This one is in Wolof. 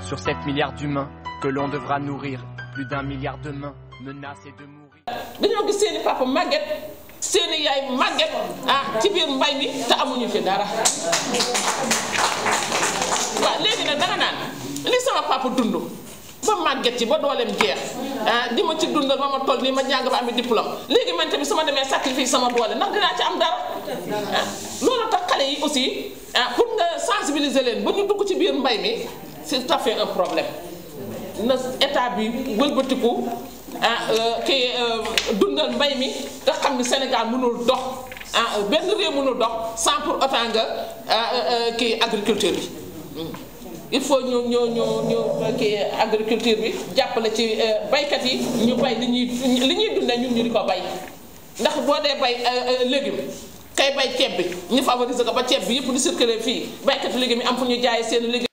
Sur 7 milliards d'humains que l'on devra nourrir, plus d'un milliard de mains menacées de mourir. dañoo gis seeni papa màgget seeni yaay màgget ah ci biir mbay mi te amuñu fi dara waaw léegi nag danga naan li sama papa dund ba màgget ci ba dooleem jeex ah di ma ci dundal ba ma toll nii ma jàng ba ami diplôme léegi man tamit su ma demee sacrifice sama doole ndax dinaa ci am dara ah loolu tax xale yi aussi ah pour nga sensibiliser leen ba ñu dugg ci biir mbay mi c'est tout à fait un problème na état bi wëlbatiku ah kii dundal mbay mi te xam ni Sénégal mënul dox ah benn réew mënul dox sans pour autant nga kii agriculture bi il faut ñu ñu ñu ñu kii agriculture bi jàppale ci baykat yi ñu bay li ñuy li ñuy dundee ñun ñu di ko bay ndax boo dee bay légume kay bay ceeb bi ñu favoriser ko ba ceeb bi yëpp di circuler fii baykat légume yi am fu ñu jaayee seen légume